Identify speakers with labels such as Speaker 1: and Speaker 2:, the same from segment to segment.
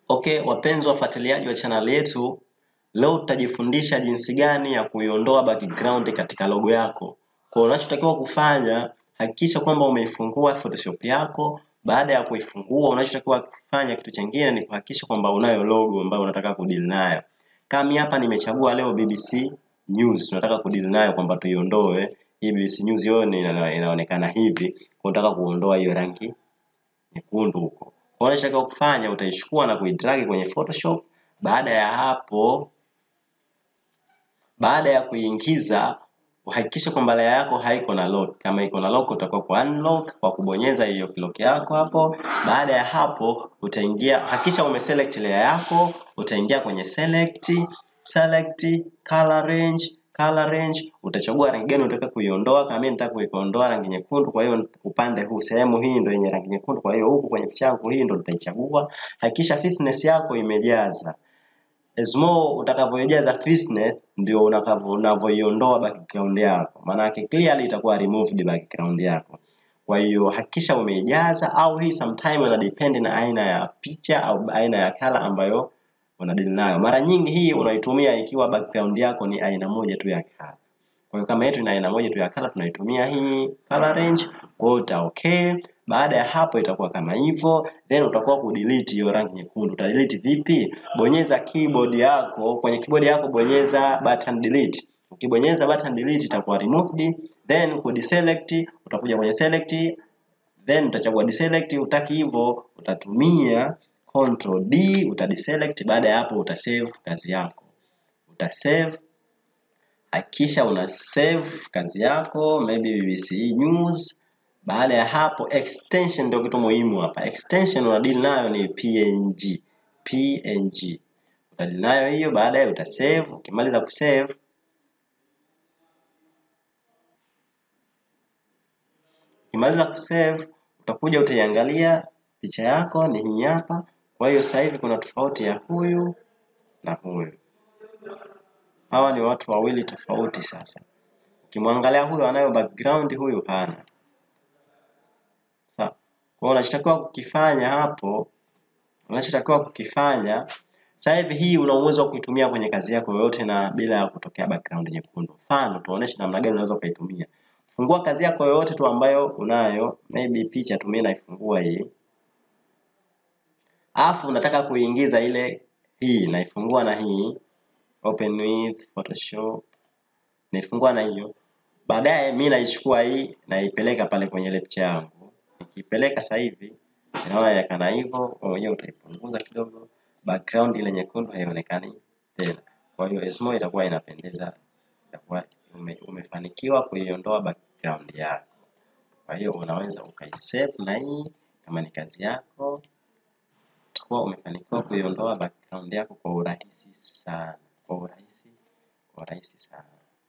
Speaker 1: Okay, wapenzi wafuatiliaji wa channel yetu, leo tutajifundisha jinsi gani ya kuiondoa background katika logo yako. Kwa unachotakiwa kufanya, hakikisha kwamba umeifungua Photoshop yako. Baada ya kuifungua, unachotakiwa kufanya kitu chingine ni kuhakikisha kwamba unayo logo ambayo unataka kudeal nayo. Kama hapa nimechagua leo BBC News, tunataka kudeal nayo kwamba tuiondoe hii BBC News yote ina, inaonekana hivi, kwa unataka kuondoa hiyo rangi nyekundu huko. Kwa unachotakiwa kufanya utaichukua na kuidrag kwenye Photoshop. Baada ya hapo, baada ya kuingiza uhakikishe kwamba layer yako haiko na lock. Kama iko na lock utakuwa kwa unlock kwa kubonyeza hiyo lock yako hapo. Baada ya hapo utaingia, hakikisha umeselect layer yako, utaingia kwenye select, select color range color range utachagua rangi gani unataka kuiondoa. Kama mimi nataka kuiondoa rangi nyekundu, kwa hiyo upande huu sehemu hii ndio yenye rangi nyekundu, kwa hiyo huku kwenye picha yangu hii ndio nitaichagua. Hakikisha thickness yako imejaza. As more utakavyojaza thickness ndio unavyoiondoa background yako, maana yake clearly itakuwa removed background yako. Kwa hiyo hakikisha umeijaza, au hii sometime ina depend na aina ya picha au aina ya color ambayo unadili nayo. Mara nyingi hii unaitumia ikiwa background yako ni aina moja tu ya color. Kwa hiyo kama yetu ina aina moja tu ya color, tunaitumia hii color range. Kwa hiyo uta okay. Baada ya hapo itakuwa kama hivyo, then utakuwa kudelete hiyo rangi nyekundu. Uta delete vipi? Bonyeza keyboard yako, kwenye keyboard yako bonyeza button delete. Ukibonyeza button delete itakuwa removed, then ku deselect, utakuja kwenye select, then utachagua deselect. Utaki hivyo, utatumia Control D utadeselect. Baada ya hapo utasave kazi yako, utasave. Hakikisha una save kazi yako, maybe BBC News. Baada ya hapo, extension ndio kitu muhimu hapa. Extension unadili nayo ni PNG, PNG utadili nayo hiyo. Baadaye utasave. Ukimaliza kusave, ukimaliza kusave utakuja utaiangalia picha yako ni hii hapa. Kwa hiyo sasa hivi kuna tofauti ya huyu na huyu, hawa ni watu wawili tofauti. Sasa ukimwangalia huyu anayo background, huyu hana. Sawa. Kwa hiyo unachotakiwa kukifanya hapo, unachotakiwa kukifanya sasa hivi, hii una uwezo wa kuitumia kwenye kazi yako yoyote na bila ya kutokea background nyekundu. Mfano, tuoneshe namna gani unaweza ukaitumia. Fungua kazi yako yoyote tu ambayo unayo, maybe picha tumie, naifungua hii Alafu unataka kuingiza ile hii, naifungua na hii open with Photoshop, naifungua na hiyo. Baadaye mi naichukua hii naipeleka pale kwenye ile picha yangu. Nikipeleka sasa hivi inaona yakana hivyo, mwenyewe utaipunguza kidogo, background ile nyekundu haionekani tena. Kwa hiyo Esmo itakuwa inapendeza, itakuwa ume, umefanikiwa kuiondoa background yako. Kwa hiyo unaweza ukaisave na hii kama ni kazi yako utakuwa umefanikiwa kuiondoa background yako kwa urahisi sana, kwa urahisi, kwa urahisi sana.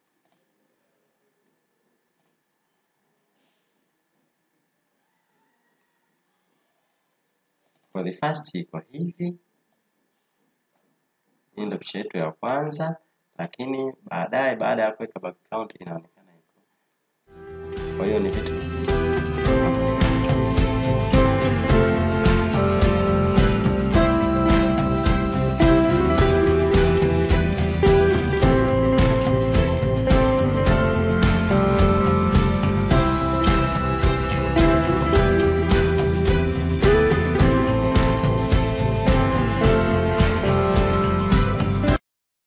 Speaker 1: For the first iko hivi, hii ndio picha yetu ya kwanza, lakini baadaye, baada ya kuweka background inaonekana hivyo. Kwa hiyo ni vitu